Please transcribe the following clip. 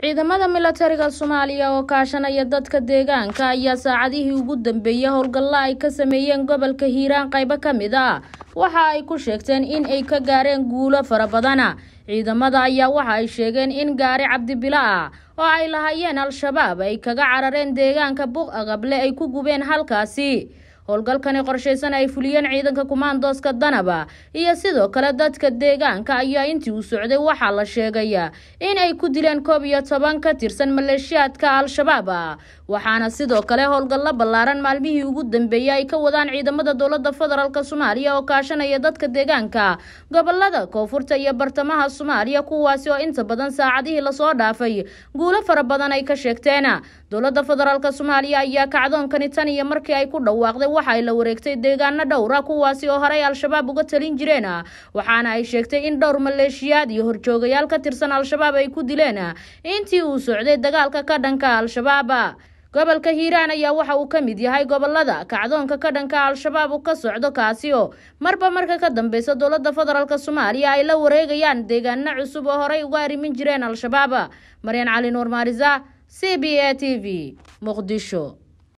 ciidamada milatariga soomaaliya oo kaashanaya dadka deegaanka ayaa saacadihii ugu dambeeyey howlgalla ay ka sameeyeen gobolka hiiraan qaybo ka mid a waxa ay ku sheegteen in ay ka gaareen guulo fara badana ciidamada ayaa waxa ay sheegeen in gaari cabdibilo ah oo ay lahaayeen al-shabaab ay kaga carareen deegaanka buq aqable ay ku gubeen halkaasi howlgalkani qorshaysan ay fuliyeen ciidanka kumaandooska danaba iyo sidoo kale dadka deegaanka ayaa intii uu socday waxaa la sheegaya in ay ku dileen koob iyo toban ka tirsan maleeshiyaadka al-shabaab ah waxaana sidoo kale howlgallo ballaaran maalmihii ugu dambeeyey ay ka wadaan ciidamada dowlada federaalk soomaaliya oo kaashanaya dadka deegaanka gobolada koonfurta iyo bartamaha soomaaliya kuwaasi oo inta badan saacadihii lasoo dhaafay guulo fara badan ay ka sheegteen dowlada federaalk soomaaliya ayaa kacdoonkani tan iyo markii ay ku dhawaaqday waxa ay la wareegtay deegaano dhowra kuwaasi oo horey al-shabaab uga talin jireen waxaana ay sheegtay in dhowr maleeshiyaad iyo horjoogayaal ka tirsan al-shabaab ay ku dileen intii uu socday dagaalka ka dhanka al-shabaab gobolka hiiraan ayaa waxa uu ka mid yahay gobolada kacdoonka ka dhanka al-shabaab ka socdo kaasi oo marba marka ka dambeysa dowlada federaalk soomaaliya ay la wareegayaan deegaano cusub oo horey uga arrimin jireen al-shabaab maryan cali nuur maarisa c b a t v muqdisho